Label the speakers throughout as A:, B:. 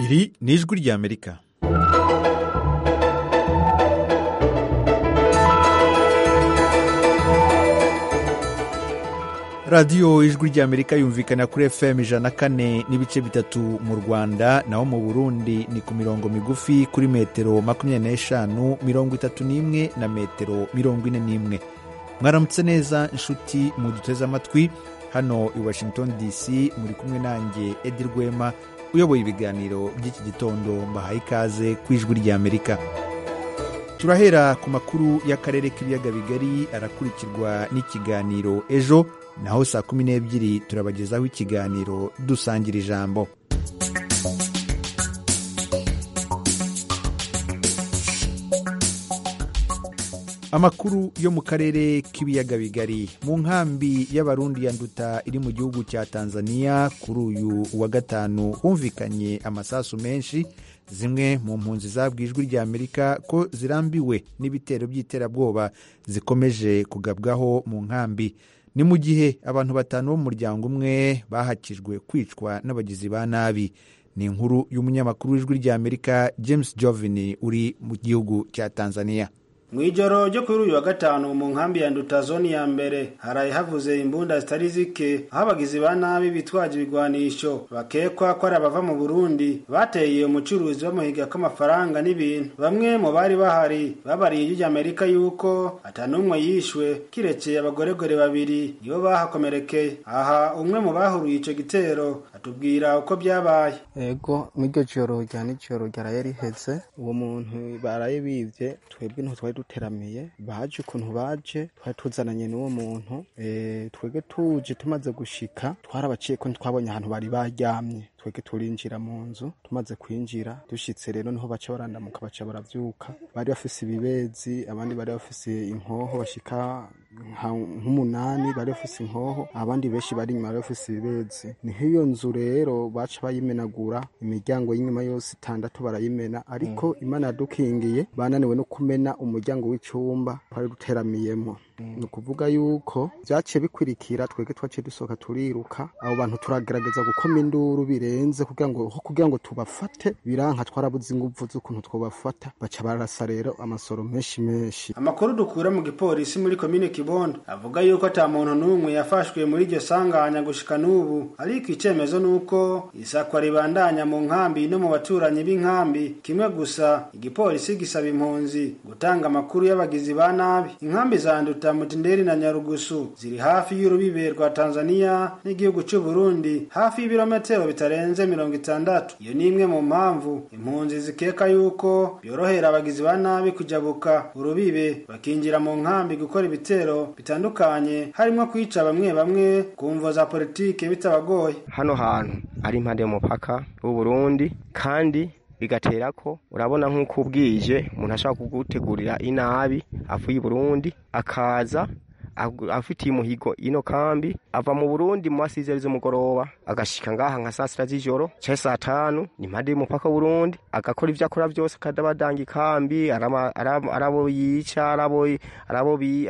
A: Iri ni ijwi ry'Amerika. radiyo ijwi ry'amerika yumvikana kuri fm ijana kane n'ibice bitatu mu rwanda naho mu burundi ni ku mirongo migufi kuri metero makumyabiri n'eshanu mirongo itatu n'imwe na metero mirongo ine n'imwe mwaramutse neza inshuti muduteze amatwi hano i washington dc muri kumwe nanjye edi rwema uyoboye ibiganiro by'iki gitondo mbahaye ikaze ku ijwi ry'amerika turahera ku makuru y'akarere k'ibiyaga bigari arakurikirwa n'ikiganiro ejo naho saa kumi n'ebyiri turabagezaho ikiganiro dusangira ijambo amakuru yo mu karere k'ibiyaga bigari mu nkambi y'abarundi ya nduta iri mu gihugu cya tanzania kuri uyu wa gatanu humvikanye amasasu menshi zimwe mu mpunzi zabwiye ijwi ry'amerika ko zirambiwe n'ibitero by'iterabwoba zikomeje kugabwaho mu nkambi ni mu gihe abantu batanu b'umuryango umwe bahakijwe kwicwa n'abagizi ba nabi ni inkuru y'umunyamakuru w'ijwi ry'amerika james jovini uri mu gihugu cya tanzania
B: mu ijoro ryo kuri uyu wa gatanu mu nkambi ya nduta zone ya mbere haraye havuze imbunda zitari zike aho abagizi ba nabi bitwaje ibigwanisho bakekwa ko ari abava mu burundi bateye umucuruzi bamuhiga k'amafaranga n'ibintu bamwe mu bari bahari babariye ijwi ry'amerika yuko atanumwe yishwe kirekeye abagorogore babiri nibo bahakomerekeye aha umwe mu bahuruye icyo gitero atubwira uko byabaye
C: ego n'iryo joro rya nijoro ryaraye riheze uwo muntu baraye bibye twebwe ntaho twari duteramiye baje ukuntu baje twari tuzananye n'uwo muntu twebwe tuje tumaze gushika twarabaciye ko ntitwabonye ahantu bari baryamye twebwe turinjira mu nzu tumaze kwinjira dushyitse rero niho baca barandamuka baca barabyuka bari bafise ibibezi abandi bari bafise inkoho bashika nk'umunani bari bafise inkoho abandi benshi bari inyuma bari bafise ibibezi niho iyo nzu rero baca bayimenagura imiryango y'inyuma yose itandatu barayimena ariko imana yadukingiye bananiwe no kumena umuryango w'icyumba twari duteramiyemo ni ukuvuga yuko byaciye bikurikira twebwe twaciye dusohoka turiruka abo bantu turagerageza gukoma induru birenze kugira ngo aho kugira ngo tubafate biranka twarabuze ingufu z'ukuntu twabafata baca barasa rero amasoro menshi menshi
B: amakuru dukura mu gipolisi muri komine kibondo avuga yuko ata muntu n'umwe yafashwe muri iryo sanganya gushika n'ubu ariko icyemezo ni uko isakwa ribandanya mu nkambi no mu baturanyi b'inkambi kimwe gusa igipolisi gisaba impunzi gutanga amakuru y'abagizi ba nabi inkambi zanduta mutinderi na nyarugusu ziri hafi y'urubibe rwa tanzania n'igihugu cy'u burundi hafi y'ibirometero bitarenze mirongo itandatu iyo ni imwe mu mpamvu impunzi zikeka yuko byorohera abagizi ba nabi kujabuka urubibe bakinjira mu nkambi gukora ibitero bitandukanye harimo kwica bamwe bamwe ku mvo za politike bitabagoye
D: hano hantu ari impande y'umupaka w'uburundi kandi bigatera ko urabona nk'uko ubwije umuntu ashobora kugutegurira inabi avuye i burundi akaza afitiye umuhigo ino kambi ava mu burundi mu masizeri z'umugoroba agashika ngaha nka saa sita z'ijoro cyangwa saa tanu ni impande y'umupaka w'urundi agakora ibyo akora byose akadabadanga ikambi arabo yica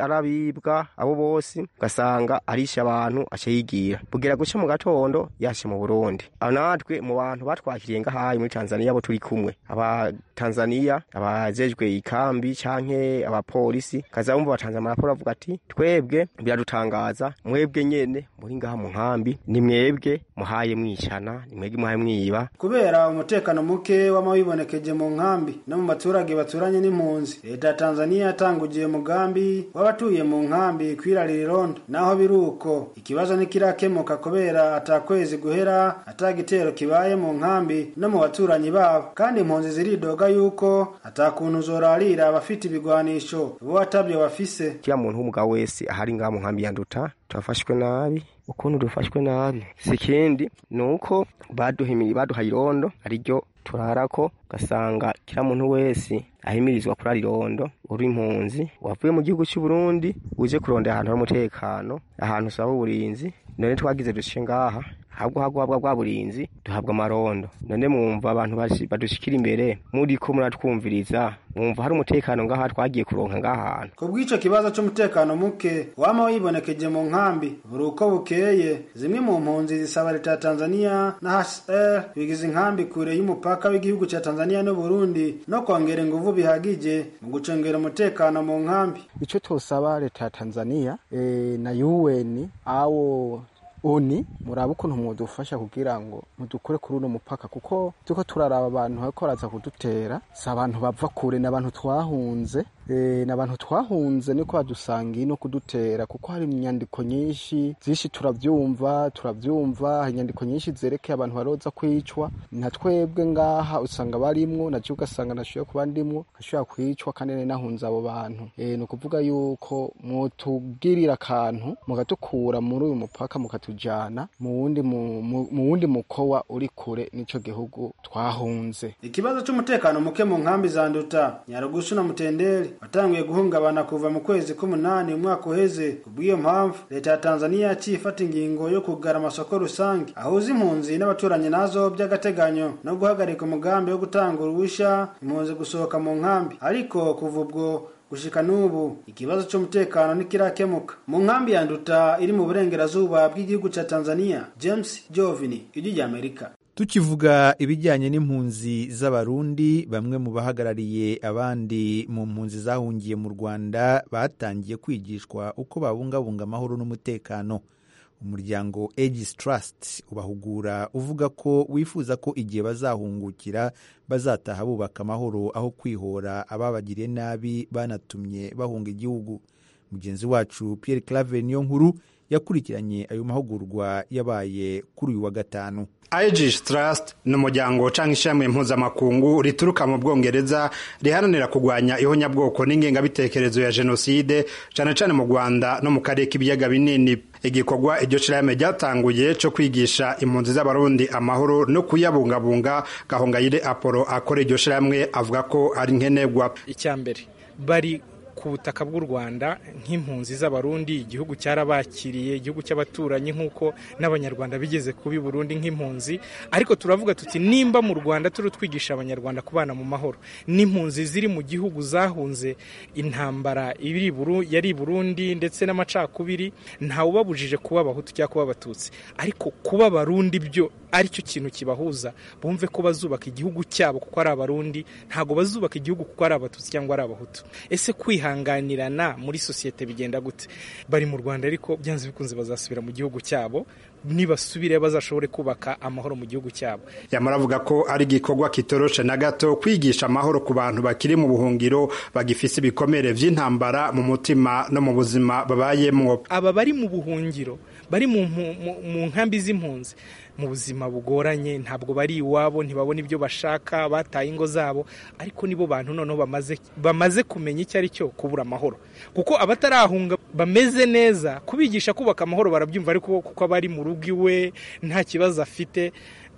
D: arabibwa abo bose ugasanga arisha abantu aca yigira bugera guca mu gatondo yashe mu burundi natwe mu bantu batwakiriye ngahaye muri tanzania abo turi kumwe abatanzaniya abajejwe ikambi canke abapolisi kaza bumva batanze amaraporo avuga ati twe mwebwe biradutangaza mwebwe nyene muri ngaha mu nkambi ni mwebwe muhaye mwicana ni mwebwe muhaye mwiba
B: kubera umutekano muke w'amabibonekeje mu nkambi no mu baturage baturanye n'impunzi leta ya tanzaniya yatangugiye umugambi w'abatuye mu nkambi kwirarira irondo naho biri uko ikibazo ntikirakemuka kubera atakwezi guhera atagitero kibaye mu nkambi no mu baturanyi babo kandi impunzi ziridoga yuko atakuntu zorarira abafite ibigwanisho bo atabyo bafise
D: kiriya muntu w'umugabo wese ahari ngaha mu nkambi ya nduta turafashwe nabi ukuntu dufashwe nabi si ikindi ni uko baduhimiri baduhaye irondo ariryo turarako ugasanga kiriya muntu wese ahimirizwa kurara irondo uri impunzi wavuye mu gihugu cy'u Burundi uje kurondera ahantu hari umutekano ahantu usaba uburinzi none twagize duce ngaha ahubwo haguhabwa bwa burinzi duhabwa amarondo none mwumva abantu bashi- badushikira imbere muri ko muratwumviriza mwumva hari umutekano ngaha twagiye kuronka ngahantu
B: ku bw'ico kibazo c'umutekano muke wama wibonekeje mu nkambi buri uko bukeye zimwe mu mpunzi zisaba leta ya tanzaniya na hr bigize inkambi kure y'umupaka w'igihugu ca tanzaniya n'uburundi no kongera inguvu bihagije mu gucengera umutekano mu nkambi
C: icyo tosaba leta ya tanzania eh, na un awo oni murabe ukuntu mudufasha kugira ngo mudukure kuri uno mupaka kuko turiko turaraba abantu bariko baraza kudutera si abantu bava kure ni abantu twahunze eh, ni abantu twahunze niko badusanga ino kudutera kuko hari inyandiko nyinshi zishi turavyumva turavyumva hari inyandiko nyinshi zerekeye abantu baroza kwicwa na twebwe ngaha usanga barimwo na je ugasanga nashoboye kuba ndimwo ashobora kwicwa kandi nari nahunze abo bantu eh ni ukuvuga yuko mutugirira akantu mugatukura muri uyu mupaka mukatujana mu wundi mu- mu- mu wundi mukowa uri kure n'ico gihugu twahunze
B: ikibazo c'umutekano muke mu nkambi za nduta nyarugusu na mutenderi watanguye guhungabana kuva mu kwezi k'umunani umwaka uheze ku bw'iyo mpamvu leta ya tanzaniya yaciye ifata ingingo yo kugara amasoko rusange ahuza impunzi n'abaturanyi nazo by'agateganyo no guhagarika umugambi wo gutanga uruhusha impunzi gusohoka mu nkambi ariko kuva ubwo gushika n'ubu ikibazo c'umutekano ntikirakemuka mu nkambi ya nduta iri mu burengerazuba bw'igihugu ca tanzaniya james jovini ijwi ry'amerika
A: tukivuga ibijyanye n'impunzi z'abarundi bamwe mu bahagarariye abandi mu mpunzi zahungiye mu rwanda batangiye kwigishwa uko babungabunga amahoro n'umutekano umuryango aegis trust ubahugura uvuga ko wifuza ko igihe bazahungukira bazataha bubaka amahoro aho kwihora ababagiriye nabi banatumye bahunga igihugu mugenzi wacu pierre clave niyo nkuru yakurikiranye ayo mahugurwa yabaye kuri uyu wa gatanu
E: Aegis Trust ni umuryango cyangwa ishami mpuzamakungu rituruka mu Bwongereza riharanira kurwanya ihonyabwoko n'ingengabitekerezo ya jenoside cyane cyane mu Rwanda no mu karere k'ibiyaga binini. Igikorwa iryo shirahamwe ryatanguye cyo kwigisha impunzi z'Abarundi amahoro no kuyabungabunga Gahongayire Apollo akora iryo shirahamwe avuga ko ari nkenerwa.
F: icya mbere bari ku butaka bw'u rwanda nk'impunzi z'abarundi igihugu cyarabakiriye igihugu cy'abaturanyi nk'uko n'abanyarwanda bigeze kubi burundi nk'impunzi ariko turavuga tuti nimba mu rwanda turi twigisha abanyarwanda kubana mu mahoro n'impunzi ziri mu gihugu zahunze intambara iri buru yari i burundi ndetse n'amacakubiri ntawubabujije kuba abahutu cyangwa kuba abatutsi ariko kuba abarundi byo aricyo kintu kibahuza bumve ko bazubaka igihugu cyabo kuko ari abarundi ntabwo bazubaka igihugu kuko ari abatutsi cyangwa ari abahutu ese kwihanganirana muri sosiyete bigenda gute bari mu rwanda ariko byanze bikunze bazasubira mu gihugu cyabo nibasubire bazashobore kubaka amahoro mu gihugu cyabo
E: Yamara avuga ko ari igikorwa kitoroshe na gato kwigisha amahoro ku bantu bakiri mu buhungiro bagifise ibikomere vy'intambara mu mutima no mu buzima babayemwo.
F: aba bari mu buhungiro bari mu, mu, mu, mu nkambi z'impunzi mu buzima bugoranye ntabwo bari iwabo ntibabona ibyo bashaka bataye ingo zabo ariko nibo bantu noneho bamaze, bamaze kumenya icyo ari cyo kubura amahoro kuko abatarahunga bameze neza kubigisha kubaka amahoro barabyumva ariko kuko aba ari mu rugo iwe nta kibazo afite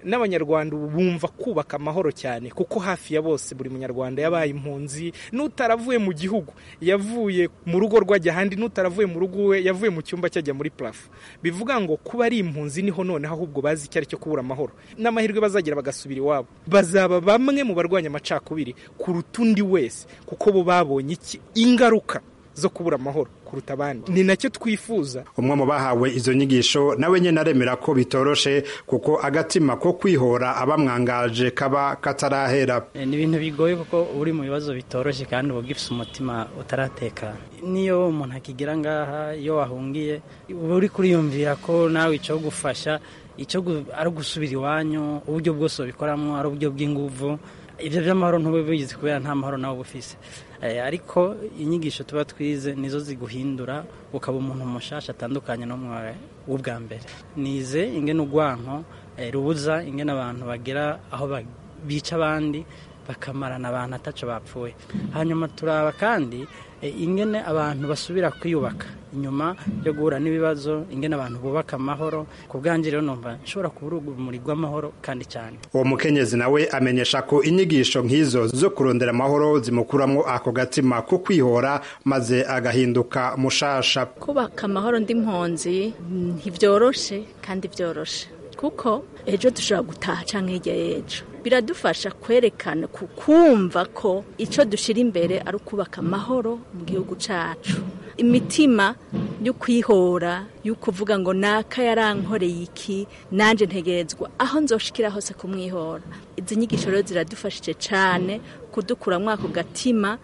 F: n'abanyarwanda ubu bumva kubaka amahoro cyane kuko hafi ya bose buri munyarwanda yabaye impunzi n'utaravuye mu gihugu yavuye mu rugo rwe ajya ahandi n'utaravuye mu rugo iwe yavuye mu cyumba cyajya muri purafo bivuga ngo kuba ari impunzi niho noneho ahubwo bazi icyo ari cyo kubura amahoro n'amahirwe bazagira bagasubira iwabo bazaba bamwe mu barwanya amacakubiri kuruta undi wese kuko bo babonye iki ingaruka zo kubura amahoro kuruta abandi ni nacyo twifuza
E: umwe mu bahawe izo nyigisho nawe nyine aremera ko bitoroshe kuko agatima ko kwihora abamwangaje kaba katarahera
G: Eh, ni ibintu bigoye kuko uri mu bibazo bitoroshye kandi uba ugifite umutima utaratekana niyo umuntu akigira ngaha iyo wahungiye uba uri kuriyumvira ko nawe icyo gufasha icyo gu- ari ugusubira iwanyu uburyo bwose babikoramo ari uburyo bw'inguvu ibyo by'amahoro ntube bigize kubera nta mahoro nawe uba ufise Eh, ariko inyigisho tuba twize nizo ziguhindura ukaba umuntu mushasha atandukanye n'umwe w'ubwa mbere nize ingene urwanko eh, rubuza ingene abantu bagera aho ba- bica abandi bakamarana abantu ataco bapfuye hanyuma turaba kandi eh, ingene abantu basubira kwiyubaka inyuma yo guhura n'ibibazo ingene abantu bubaka amahoro ku bwanjye rero numva nshobora kubura urumuri rw'amahoro kandi cyane
E: uwo mukenyezi nawe amenyesha ko inyigisho nk'izo zo kurondera amahoro zimukuramo ako gatima ko kwihora maze agahinduka mushasha
H: kubaka amahoro ndi mpunzi ntibyoroshe kandi byoroshe kuko ejo dushobora gutaha cyangwa hirya y'ejo biradufasha kwerekana kumva ko icyo dushyira imbere ari ukubaka amahoro mu gihugu cyacu imitima yo kwihora yo kuvuga ngo naka yarankoreye iki nanjye ntegerezwa aho nzoshikira hose kumwihora izi nyigisho rero ziradufashije cyane kudukura mwako gatima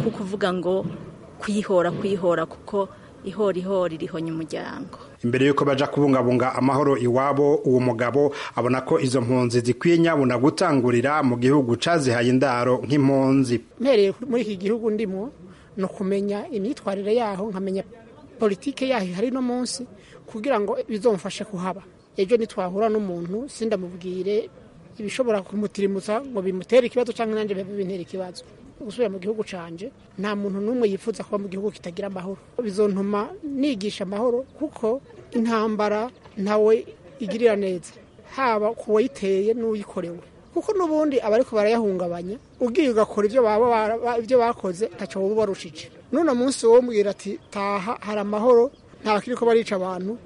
H: ko kuvuga ngo kwihora kwihora kuko ihora ihora irihonye umuryango
E: imbere y'uko baja kubungabunga amahoro iwabo uwo mugabo abona ko izo mpunzi zikwiye nyabuna gutangurira mu gihugu cazihaye indaro nk'impunzi
I: mpereye muri iki gihugu ndimo ni ukumenya imyitwarire yaho nkamenya politike yaho ihari no munsi kugira ngo bizomfashe kuhaba ejo nitwahura n'umuntu sindamubwire ibishobora kumutirimiza ngo bimutere ikibazo cyangwa nanjye bibe bintera ikibazo gusubira mu gihugu cyanjye nta muntu n'umwe yifuza kuba mu gihugu kitagira amahoro bizontuma nigisha amahoro kuko intambara ntawe igirira neza haba ku wayiteye n'uyikorewe kuko n'ubundi abariko barayahungabanya ubwiye ugakora ibyo baba ibyo bakoze ntacyo wowe ubarushije none munsi wowe mbwira ati taha hari amahoro nta ko barica abantu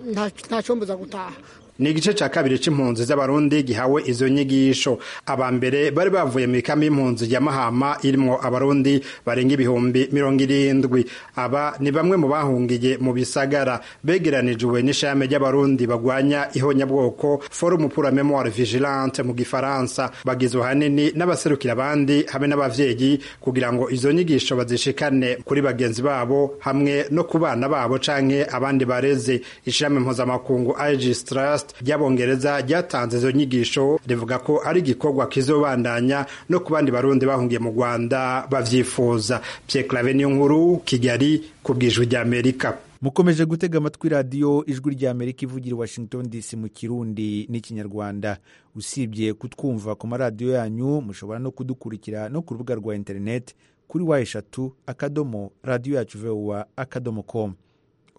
I: nta cyombuza gutaha
E: ni igice cya kabiri cy'impunzi z'abarundi gihawe izo nyigisho aba mbere bari bavuye mu ikambi y'impunzi ya mahama irimwo abarundi barenga ibihumbi mirongo irindwi aba ni bamwe mu bahungiye mu bisagara begeranijwe n'ishami ry'abarundi bagwanya ihonyabwoko forumu pura memoire vigilante mu gifaransa bagizwe hanini n'abaserukira abandi hamwe n'abavyeyi kugira ngo izo nyigisho bazishikane kuri bagenzi babo hamwe no ku bana babo canke abandi bareze ishami mpuzamakungu aegis trust ry'abongereza ryatanze izo nyigisho rivuga ko ari igikorwa kizobandanya no ku bandi barundi bahungiye mu rwanda bavyifuza pyeklave niyo nkuru kigali ku bwijwi ry'amerika
A: mukomeje gutega amatwi radiyo ijwi ry'amerika ivugira i washington dc mu kirundi n'ikinyarwanda usibye kutwumva ku maradiyo yanyu mushobora no kudukurikira no ku rubuga rwa interineti kuri wa eshatu akadomo radiyo yacu vuba akadomo komu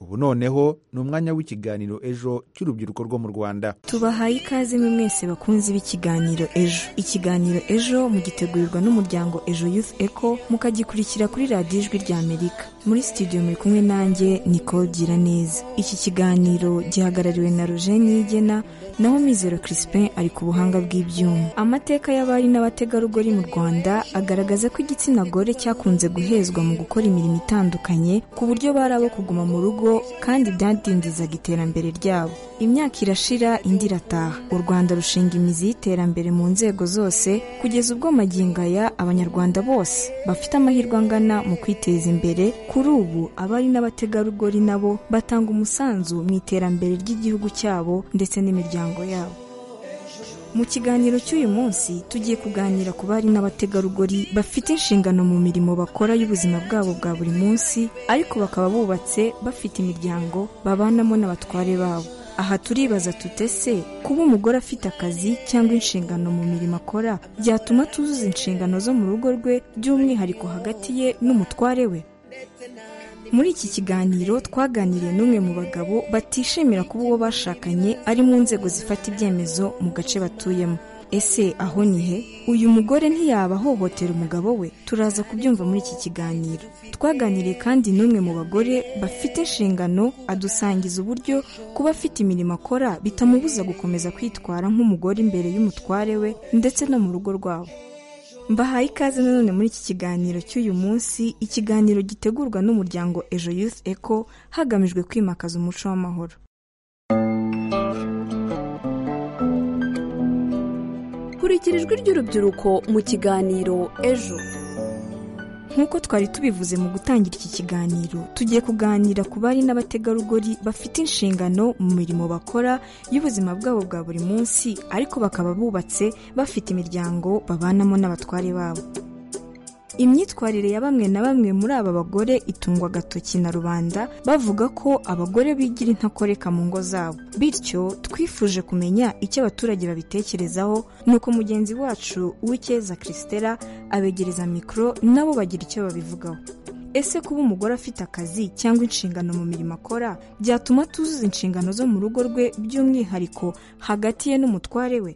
A: ubu noneho ni umwanya w'ikiganiro ejo cy'urubyiruko rwo mu rwanda
J: tubahaye ikaze mwe mwese bakunzi b'ikiganiro ejo ikiganiro ejo mugitegurirwa n'umuryango ejo youth eco mukagikurikira kuri radiyo ijwi ry'amerika muri studio muri kumwe nanjye niko gira neza iki kiganiro gihagarariwe na roger niyigena naho mizero crispin ari ku buhanga bw'ibyuma amateka y'abari n'abategarugori mu rwanda agaragaza ko igitsina gore cyakunze guhezwa mu gukora imirimo itandukanye ku buryo bari abo kuguma mu rugo kandi byadindizaga iterambere ryabo imyaka irashira indi irataha u rwanda rushinga imizi y'iterambere mu nzego zose kugeza ubwo magingo aya abanyarwanda bose bafite amahirwe angana mu kwiteza imbere kuri ubu abari n'abategarugori nabo batanga umusanzu mu iterambere ry'igihugu cyabo ndetse n'imiryango yabo mu kiganiro cy'uyu munsi tugiye kuganira ku bari n'abategarugori bafite inshingano mu mirimo bakora y'ubuzima bwabo bwa buri munsi ariko bakaba bubatse bafite imiryango babanamo n'abatware babo aha turibaza tutese kuba umugore afite akazi cyangwa inshingano mu mirimo akora byatuma tuzuza inshingano zo mu rugo rwe by'umwihariko hagati ye n'umutware we muri iki kiganiro twaganiriye n'umwe mu bagabo batishimira kuba uwo bashakanye ari mu nzego zifata ibyemezo mu gace batuyemo ese aho ni he uyu mugore ntiyaba ahohotera umugabo we turaza kubyumva muri iki kiganiro twaganiriye kandi n'umwe mu bagore bafite inshingano adusangiza uburyo kuba afite imirimo akora bitamubuza gukomeza kwitwara nk'umugore imbere y'umutware we ndetse no mu rugo rwabo mbahaye ikaze nanone muri iki kiganiro cy'uyu munsi ikiganiro gitegurwa n'umuryango ejo youth eco hagamijwe kwimakaza umuco w'amahoro
K: kurikira ijwi ry'urubyiruko mu kiganiro ejo
J: nk'uko twari tubivuze mu gutangira iki kiganiro tugiye kuganira ku bari n'abategarugori bafite inshingano mu mirimo bakora y'ubuzima bwabo bwa buri munsi ariko bakaba bubatse bafite imiryango babanamo n'abatware babo imyitwarire ya bamwe na bamwe muri aba bagore itungwa agatoki na rubanda bavuga ko abagore bigira intakoreka mu ngo zabo bityo twifuje kumenya icyo abaturage babitekerezaho nuko mugenzi wacu w'icyeza christella abegereza mikoro nabo bagira icyo babivugaho ese kuba umugore afite akazi cyangwa inshingano mu mirimo akora byatuma tuzuza inshingano zo mu rugo rwe by'umwihariko hagati ye n'umutware we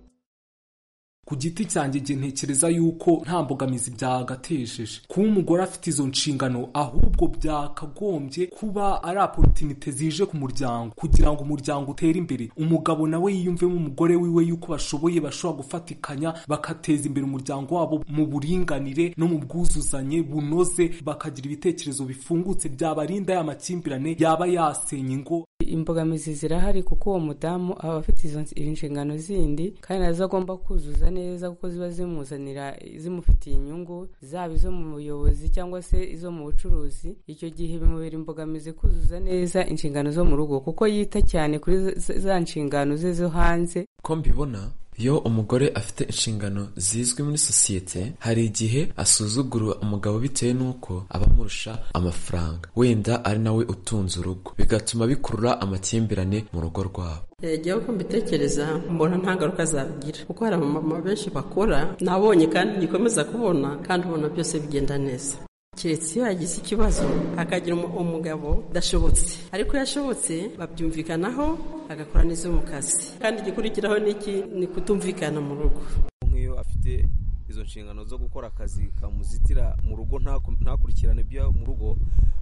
L: ku giti cyanjye igihe ntekereza yuko nta mbogamizi byagatejeje kuba umugore afite izo nshingano ahubwo byakagombye kuba ari aporutinite zije ku muryango kugira ngo umuryango utere imbere umugabo nawe yiyumvemo umugore wiwe yuko bashoboye bashobora gufatikanya bagateza imbere umuryango wabo mu buringanire no mu bwuzuzanye bunoze bakagira ibitekerezo bifungutse byabarinda ya makimbirane yaba yasenya ingo
M: imbogamizi zirahari kuko uwo mudamu aba afite izo nshingano zindi kandi nazo agomba kuzuza neza kuko ziba zimuzanira zimufitiye inyungu zaba izo mu buyobozi cyangwa se izo mu bucuruzi icyo gihe bimubera imbogamizi kuzuza neza inshingano zo mu rugo kuko yita cyane kuri za nshingano ze zo hanze
N: ko mbibona iyo umugore afite inshingano zizwi muri sosiyete hari igihe asuzugura umugabo bitewe n'uko aba amurusha amafaranga wenda ari nawe utunze urugo bigatuma bikurura amakimbirane mu rugo rwabo
O: igihe uko mbitekereza mbona nta ngaruka zabigira kuko hari abamama benshi bakora nabonye kandi gikomeza kubona kandi ubona byose bigenda neza keretse iyo yagize ikibazo akagira umugabo udashobotse ariko iyo ashobotse babyumvikanaho agakora neza mu kazi kandi igikurikiraho n'iki ni kutumvikana mu rugo
P: nk'iyo afite izo nshingano zo gukora akazi kamuzitira mu rugo ntakurikirane ibyo mu rugo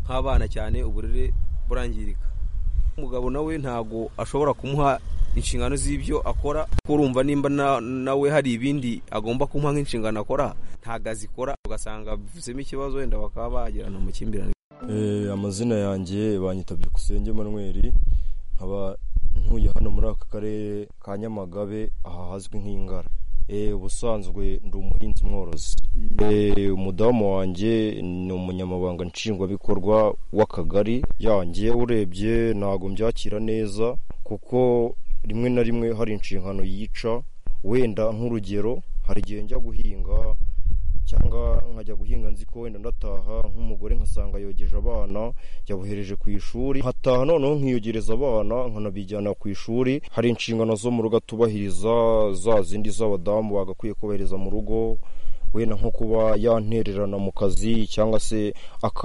P: nk'abana cyane uburere burangirika umugabo nawe ntabwo ashobora kumuha inshingano z'ibyo akora urumva nimba nawe hari ibindi agomba kumuha nk'inshingano akora ntabwo azikora ugasanga bivuzemo ikibazo wenda bakaba bagirana amakimbirane
Q: amazina yanjye banyitabye kusenge manweri nkaba ntuye hano muri aka karere ka nyamagabe aha hazwi nk'ingara ubusanzwe ndi umuhinzi mworozi umudamu wanjye ni umunyamabanga nshingwabikorwa w'akagari yanjye urebye ntabwo mbyakira neza kuko rimwe na rimwe hari inshingano yica wenda nk'urugero hari igihe njya guhinga cyangwa nkajya guhinga nzi ko wenda ndataha nk'umugore nkasanga yogeje abana yabohereje ku ishuri hataha noneho nkiyogereza abana nkanabijyana ku ishuri hari inshingano zo mu rugo atubahiriza za zindi z'abadamu bagakwiye kubahiriza mu rugo wenda nko kuba yantererana mu kazi cyangwa se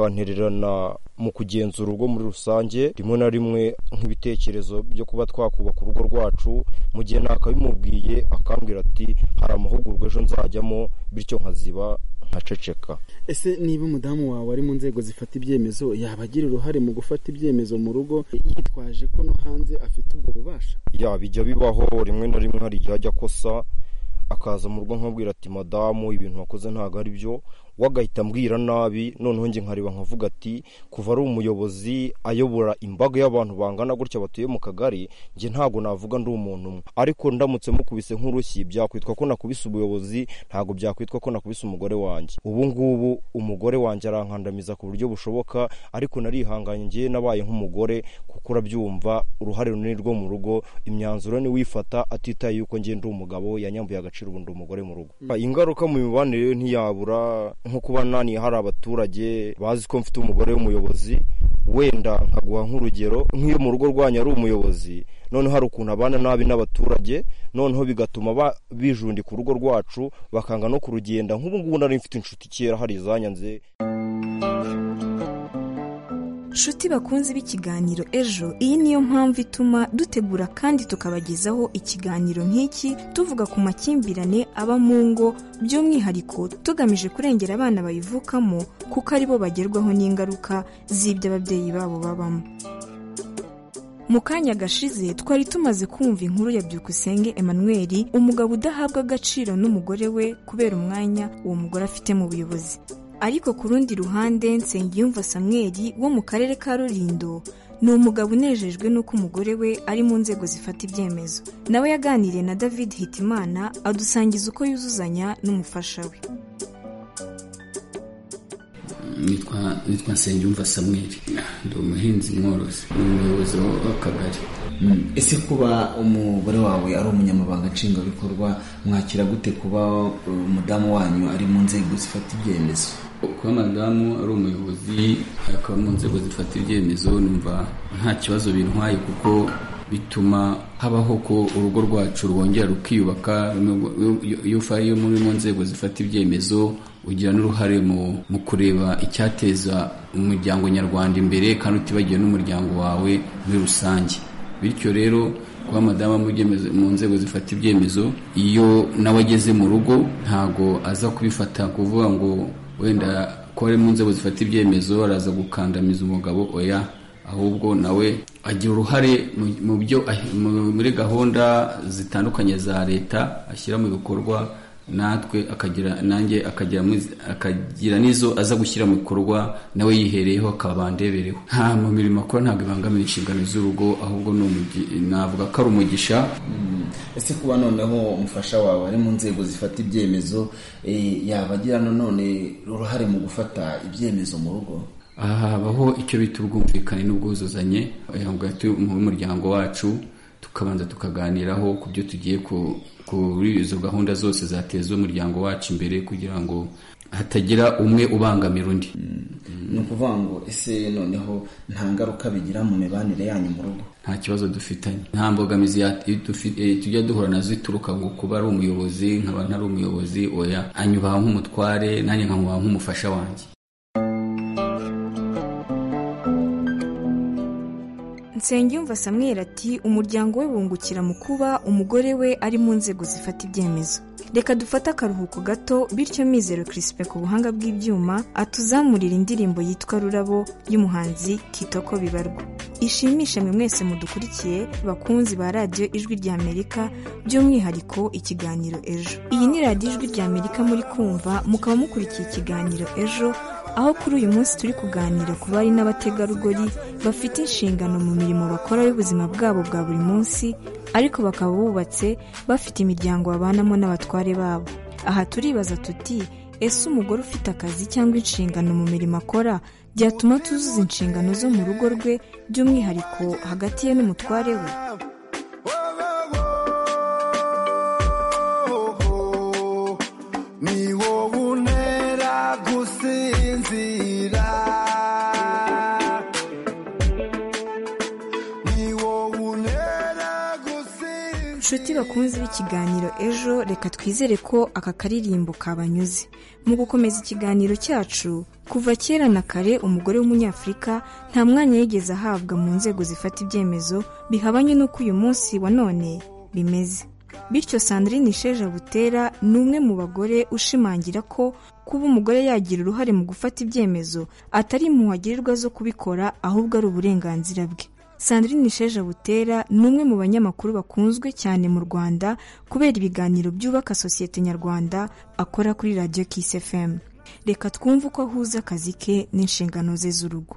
Q: akantererana mu kugenzura urugo muri rusange rimwe na rimwe nk'ibitekerezo byo kuba twakubaka urugo rwacu mu gihe ntakabimubwiye akambwira ati hari amahugurwa ejo nzajyamo bityo nkaziba nkaceceka
C: ese niba umudamu wawe ari mu nzego zifata ibyemezo yaba agira uruhare mu gufata ibyemezo mu rugo yitwaje ko no hanze afite ubwo bubasha
Q: yaba ijya bibaho rimwe na rimwe hari igihe ajya akosa akaza mu rugo nkabwira ati madamu ibintu wakoze ntabwo ari byo we agahita ambwira nabi noneho njye nkareba nkavuga ati kuva ari umuyobozi ayobora imbaga y'abantu bangana gutya batuye mu kagari njye ntabwo navuga ndi umuntu umwe ariko ndamutse mukubise nk'urushyi byakwitwa ko nakubise ubuyobozi ntabwo byakwitwa ko nakubise umugore wanjye ubu ngubu umugore wanjye arankandamiza ku buryo bushoboka ariko narihanganye njye nabaye nk'umugore kuko urabyumva uruhare runini rwo mu rugo imyanzuro ni wifata atitaye yuko njye ndi umugabo yanyambuye agaciro ubu ndi umugore mu rugo ingaruka mu mibanire ntiyabura nko kuba nani hari abaturage bazi ko mfite umugore w'umuyobozi wenda nkaguha nk'urugero nk'iyo mu rugo rwanyu ari umuyobozi noneho hari ukuntu abana nabi n'abaturage noneho bigatuma bijundika urugo rwacu bakanga no kurugenda nk'ubu ngubu nari mfite inshuti kera hari izanyanze
J: nshuti bakunze b'ikiganiro ejo iyi niyo mpamvu ituma dutegura kandi tukabagezaho ikiganiro nk'iki tuvuga ku makimbirane aba mu ngo by'umwihariko tugamije kurengera abana bayivukamo kuko aribo bagerwaho n'ingaruka z'ibyo ababyeyi babo babamo mu kanya gashize twari tumaze kumva inkuru ya byukusenge Emmanuel umugabo udahabwa agaciro n'umugore we kubera umwanya uwo mugore afite mu buyobozi ariko ku rundi ruhande nsengiyumva Samuel wo mu karere ka rurindo ni umugabo unejejwe n'uko umugore we ari mu nzego zifata ibyemezo nawe yaganiriye na david hitimana adusangiza uko yuzuzanya n'umufasha we
R: nitwa nsengiyumva Samuel ndi umuhinzi mworozi ni umuyobozi w'akagari
S: ese kuba umugore wawe ari umunyamabanga nshingwabikorwa mwakira gute kuba umudamu wanyu ari mu nzego zifata ibyemezo
R: kuba madamu ari umuyobozi akaba mu nzego zifata ibyemezo numva nta kibazo bintwaye kuko bituma habaho ko urugo rwacu rwongera rukiyubaka iyo muri mu nzego zifata ibyemezo ugira n'uruhare mu kureba icyateza umuryango nyarwanda imbere kandi utibagiwe n'umuryango wawe muri rusange bityo rero kuba madamu mu byemezo- mu nzego zifata ibyemezo iyo nawe ageze mu rugo ntago aza kubifata kuvuga ngo wenda ko ari mu nzego zifata ibyemezo araza gukandamiza umugabo oya ahubwo nawe agira uruhare mu- mu byo mu- muri gahunda zitandukanye za leta ashyira mu bikorwa natwe akagira nanjye akagira mu- akagira n'izo aza gushyira mu bikorwa nawe yihereyeho akaba ndebereho nta mu mirimo akora ntabwo ibangamira inshingano z'urugo ahubwo ni umugi- navuga ko ari umugisha
S: ese kuba noneho umufasha wawe ari mu nzego zifata ibyemezo eh, yaba agira nanone uruhare mu gufata ibyemezo mu rugo
R: aha habaho icyo bita ubwumvikane n'ubwuzuzanye hagati y'umuryango wacu tukabanza tukaganiraho ku byo tugiye ku- kuri izo gahunda zose zateza umuryango wacu imbere kugira ngo hatagira umwe ubangamira undi
S: ni ukuvuga ngo ese noneho nta ngaruka bigira mu mibanire yanyu mu rugo
R: nta kibazo dufitanye nta mbogamizi ya- dufi- eh, tujya duhura nazo ituruka ngo kuba ari umuyobozi nkaba ntari umuyobozi oya anyubaha nk'umutware nanjye nkamubaha nk'umufasha wanjye
J: nsengiyumva samweri ati umuryango we wungukira mu kuba umugore we ari mu nzego zifata ibyemezo reka dufate akaruhuko gato bityo mizero kirisipe ku buhanga bw'ibyuma atuzamurira indirimbo yitwa rurabo y'umuhanzi kitoko bibarwa ishimishe mwe mwese mudukurikiye bakunzi ba radiyo ijwi ry'amerika by'umwihariko ikiganiro ejo iyi ni radiyo ijwi ry'amerika muri kumva mukaba mukurikiye ikiganiro ejo aho kuri uyu munsi turi kuganira ku bari n'abategarugori bafite inshingano mu mirimo bakora y'ubuzima bwabo bwa buri munsi ariko bakaba bubatse bafite imiryango babanamo n'abatware babo aha turibaza tuti ese umugore ufite akazi cyangwa inshingano mu mirimo akora byatuma tuzuza inshingano zo mu rugo rwe by'umwihariko hagati ye n'umutware we
T: ni wowe untera gusinzira ni wowe untera gusinzira
J: nshuti bakunze b'ikiganiro ejo reka twizere ko aka karirimbo kabanyuze mu gukomeza ikiganiro cyacu kuva kera na kare umugore w'umunyafurika nta mwanya yigeze ahabwa mu nzego zifata ibyemezo bihabanye n'uko uyu munsi wa none bimeze bityo sandrine isheja butera ni umwe mu bagore ushimangira ko kuba umugore yagira uruhare mu gufata ibyemezo atari impuhagirirwa zo kubikora ahubwo ari uburenganzira bwe sandrine isheja butera ni umwe mu banyamakuru bakunzwe cyane mu rwanda kubera ibiganiro byubaka sosiyete nyarwanda akora kuri radiyo kisi efemu reka twumve uko ahuza akazi ke n'inshingano ze z'urugo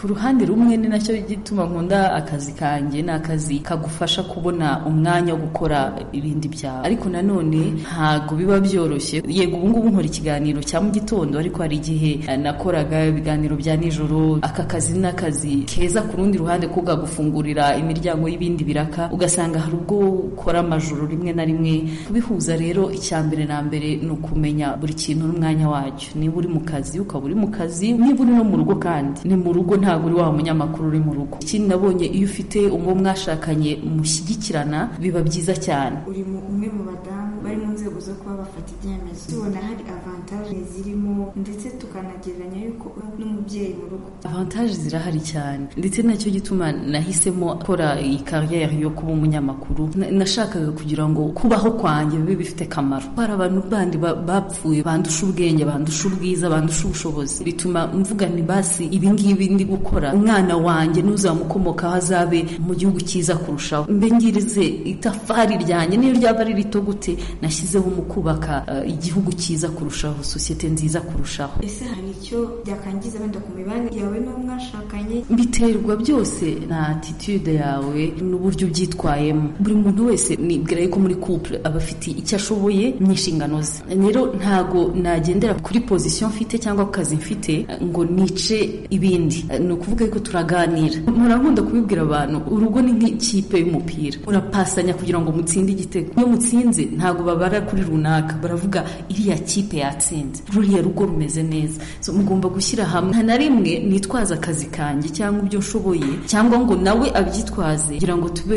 U: ku ruhande rumwe ni nacyo gituma nkunda akazi kanjye ni akazi kagufasha kubona umwanya wo gukora ibindi byawe ariko nanone ntabwo biba byoroshye yego ubu ngubu nkora ikiganiro cya mu gitondo ariko hari igihe eh, nakoraga ibiganiro bya nijoro aka kazi ni akazi keza ku rundi ruhande ko kagufungurira imiryango y'ibindi biraka ugasanga hari ubwo ukora amajoro rimwe na rimwe kubihuza rero icya mbere na mbere ni ukumenya buri kintu n'umwanya wacyo niba uri mu kazi ukaba uri mu kazi niba uri no mu rugo kandi ni mu rugo ntabwo uri wa munyamakuru uri mu rugo ikindi nabonye iyo ufite uwo mwashakanye mushyigikirana biba byiza cyane
V: uri mu- umwe mu badamu bari mu nzego zo kuba bafata ibyemezo tubona hari avantaje zirimo ndetse tukanagereranya yuko uri n'umubyeyi mu rugo
U: avantaje zirahari cyane ndetse nacyo gituma nahisemo gukora iyi kariyeri yo kuba umunyamakuru Na- nashakaga kugira ngo kubaho kwanjye bibe bifite akamaro hari abantu bandi ba- bapfuye bandusha ubwenge bandusha ubwiza bandusha ubushobozi bituma mvuga ni basi ibi ngibi ndi gukora umwana wanjye n'uzamukomokaho azabe mu gihugu cyiza kurushaho mbe ngirize itafari ryanjye n'iyo ryaba ari rito gute nashyizeho mu kubaka eh, igihugu cyiza kurushaho sosiyete nziza kurushaho
V: ese hari icyo byakangiza wenda ku mibanire yawe n'uwo mwashakanye
U: biterwa byose na attitude yawe n'uburyo ubyitwayemo buri muntu wese nibwira yuko muri couple aba afite icyo ashoboye n'inshingano ze rero ntago nagendera kuri position mfite cyangwa ku kazi mfite ngo nice ibindi ni ukuvuga yuko turaganira murakunda kubibwira abantu urugo ni nk'ikipe y'umupira urapasanya kugira ngo mutsinde igitego iyo mutsinze ntago babara kuri runaka baravuga iriya kipe yatsinze ruriya rugo rumeze neza So, mugomba gushyira hamwe nta na rimwe nitwaza akazi kanjye cyangwa ibyo nshoboye cyangwa ngo nawe abyitwaze kugira ngo tube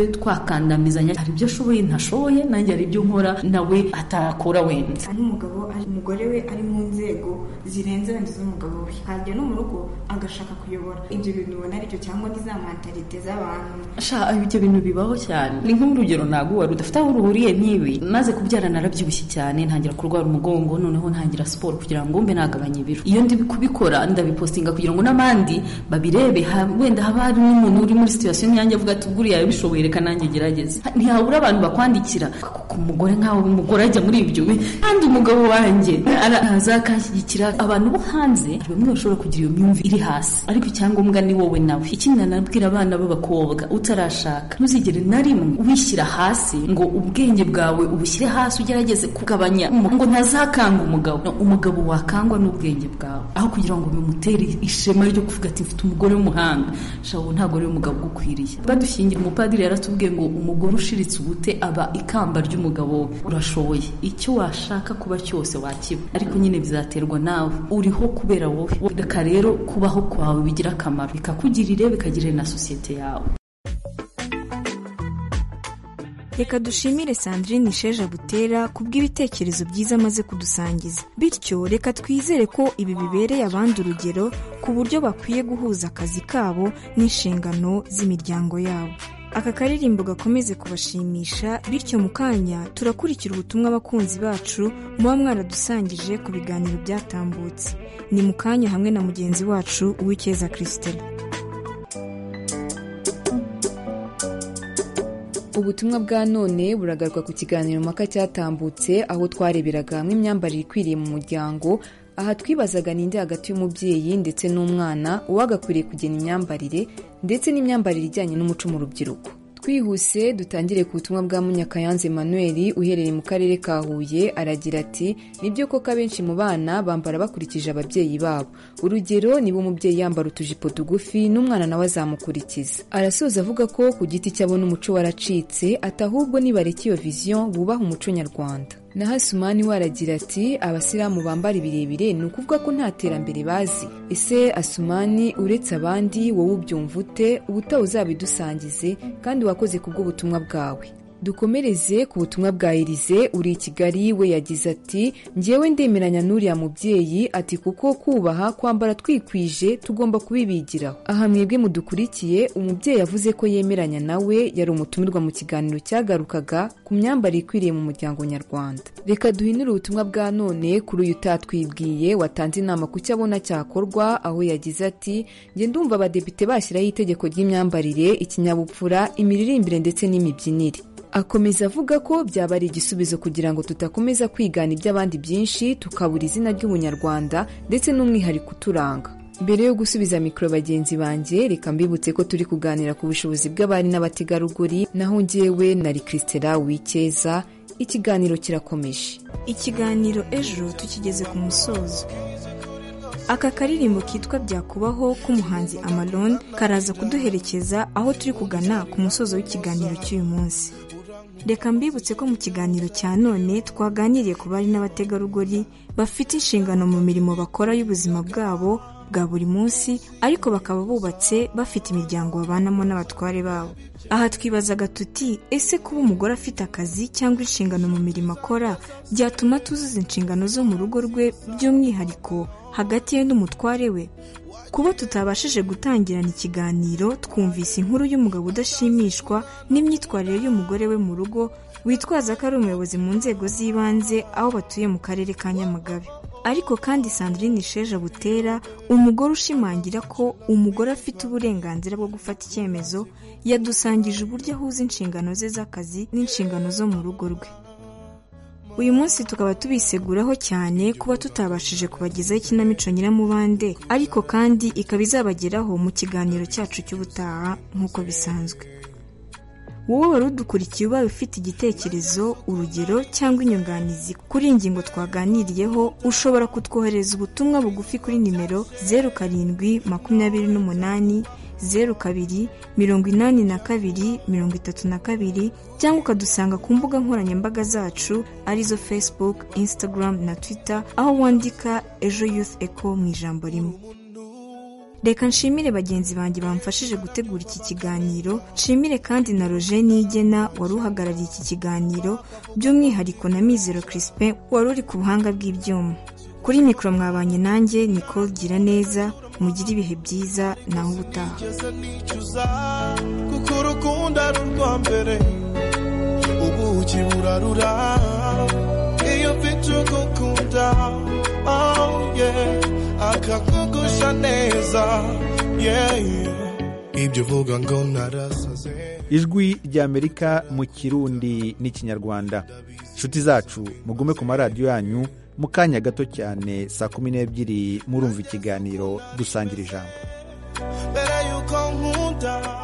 U: twakandamizanya hari ibyo ashoboye ntashoboye nanjye hari ibyo nkora nawe atakora wenda
W: ari umugabo ari umugore we ari mu nzego zirenze wenda z'umugabo we hajya no mu rugo agashaka kuyobora ibyo bintu ubona aribyo cyangwa ni za mantalite z'abantu
U: sha ibyo bintu bibaho cyane ni nk'urugero ntabwo wari udafite aho ruhuriye n'ibi maze kubyara narabyibushye cyane ntangira kurwara umugongo noneho ntangira siporo kugira ngo mbe nagabanye ibiro iyo ndi kubikora ndabipostinga kugira ngo n'abandi babirebe ha- wenda haba hari n'umuntu uri muri situation yanjye avuga ati buriya yabishoboye reka nanjye gerageze Ha- ntihabura abantu bakwandikira kuko umugore nkawe umugore ajya muri ibyo we kandi umugabo wanjye araza akanshyigikira abantu bo hanze hari bamwe bashobora kugira iyo myumvire iri hasi ariko icyangombwa ni wowe nawe ikindi nanabwira abana b'abakobwa utarashaka ntuzigere na rimwe wishyira hasi ngo ubwenge bwawe ubushyire hasi ugerageze kugabanya umu- ngo ntazakanga umugabo No, umugabo wakangwa n'ubwenge bwawe aho kugira ngo bimutere ishema ryo kuvuga ati mfite umugore w'umuhanga shabu ntabwo ari umugabo ugukwiriye badushingira umupadiri yaratubwiye ngo umugore ushiritse ubute aba ikamba ry'umugabo we. urashoboye icyo washaka kuba cyose wakiba ariko nyine bizaterwa nawe uriho kubera wowe reka rero kubaho kwawe bigira akamaro bikakugirire bikagirira na sosiyete yawe
J: reka dushimire sandrine sheja butera kubw'ibitekerezo byiza amaze kudusangiza bityo reka twizere ko ibi bibereye abandi urugero ku buryo bakwiye guhuza akazi kabo n'inshingano z'imiryango yabo aka karirimbo gakomeze kubashimisha bityo mu kanya turakurikira ubutumwa abakunzi bacu muba mwaradusangije ku biganiro byatambutse ni mu kanya hamwe na mugenzi wacu uw'icyeza christelle
X: ubutumwa bwa none buragaruka ku kiganiro mpaka cyatambutse aho twareberaga hamwe imyambarire ikwiriye mu muryango aha twibazaga ninde hagati y'umubyeyi ndetse n'umwana uwagakwiriye kugena imyambarire ndetse n'imyambarire ijyanye n'umuco mu rubyiruko twihuse dutangire ku butumwa bwa munyakayanze manuel uherereye mu karere ka huye aragira ati nibyo koko abenshi mu bana bambara bakurikije ababyeyi babo urugero niba umubyeyi yambara utujipo tugufi n'umwana nawe azamukurikiza arasoza avuga ko ku giti cyabo n'umuco waracitse ati ahubwo nibareka iyo viziyo bubaha umuco nyarwanda na hasumani we aragira ati abasilamu bambara ibirebire ni ukuvuga ko nta terambere bazi ese asumani uretse abandi wowe ubyumva ute ubutaha uzabidusangize kandi wakoze ku bw'ubutumwa bwawe dukomereze ku butumwa bwa elize uri i kigali we yagize ati njyewe ndemeranya n'uriya mubyeyi ati kuko kubaha kwambara twikwije tugomba kubibigiraho aha mwebwe mudukurikiye umubyeyi yavuze ko yemeranya nawe yari umutumirwa mu kiganiro cyagarukaga ku myambarire ikwiriye mu muryango nyarwanda reka duhinure ubutumwa bwa none kuri uyu utatwibwiye watanze inama ku cyo abona cyakorwa aho yagize ati njye ndumva abadepite bashyiraho itegeko ry'imyambarire ikinyabupfura imiririmbire ndetse n'imibyinire akomeza avuga ko byaba ari igisubizo kugira ngo tudakomeza kwigana iby'abandi byinshi tukabura izina ry'ubunyarwanda ndetse n'umwihariko uturanga mbere yo gusubiza mikoro bagenzi banjye reka mbibutse ko turi kuganira ku bushobozi bw'abari n'abategarugori naho njyewe nari christela wikeza ikiganiro kirakomeje
J: ikiganiro ejo tukigeze ku musozo aka karirimbo kitwa byakubaho k'umuhanzi amalon karaza kuduherekeza aho turi kugana ku musozo w'ikiganiro cy'uyu munsi reka mbibutse ko mu kiganiro cya none twaganiriye ku bari n'abategarugori bafite inshingano mu mirimo bakora y'ubuzima bwabo bwa buri munsi ariko bakaba bubatse bafite imiryango babanamo n'abatware babo aha twibazaga tuti ese kuba umugore afite akazi cyangwa inshingano mu mirimo akora byatuma tuzuza inshingano zo mu rugo rwe by'umwihariko hagati ye n'umutware we kuba tutabashije gutangirana ikiganiro twumvise inkuru y'umugabo udashimishwa n'imyitwarire y'umugore we mu rugo witwaza ko ari umuyobozi mu nzego z'ibanze aho batuye mu karere ka nyamagabe ariko kandi sandrine sheja butera umugore ushimangira ko umugore afite uburenganzira bwo gufata icyemezo yadusangije uburyo ahuza inshingano ze z'akazi n'inshingano zo mu rugo rwe uyu munsi tukaba tubiseguraho cyane kuba tutabashije kubagezaho ikinamico nyiramubande ariko kandi ikaba izabageraho mu kiganiro cyacu cy'ubutaha nk'uko bisanzwe wowe wari udukurikiye ubaye ufite igitekerezo urugero cyangwa inyunganizi kuri iyi ngingo twaganiriyeho ushobora kutwohereza ubutumwa bugufi kuri nimero zeru karindwi makumyabiri n'umunani zeru kabiri mirongo inani na kabiri mirongo itatu na kabiri cyangwa ukadusanga ku mbuga nkoranyambaga zacu arizo facebook instagram na twitter aho wandika ejo youth eco mu ijambo rimwe reka nshimire bagenzi banjye bamfashije gutegura iki kiganiro nshimire kandi na roger nigena wari uhagarariye iki kiganiro by'umwihariko na mizero crispin wari uri ku buhanga bw'ibyuma kuri mikoro mwabanye nanjye niko gira neza mugire ibihe byiza naho ubutaha
T: nigeze nicuza kuko urukundo ari urwa mbere ubuki burarura iyo mfite ugukunda oh yeah akakugusha neza yeah yeah ibyo uvuga ngo narasaze
A: ijwi ry'amerika mu kirundi n'ikinyarwanda inshuti zacu mugume ku maradiyo yanyu mu kanya gato cyane saa kumi n'ebyiri murumva ikiganiro dusangira ijambo
T: mbere yuko nkunda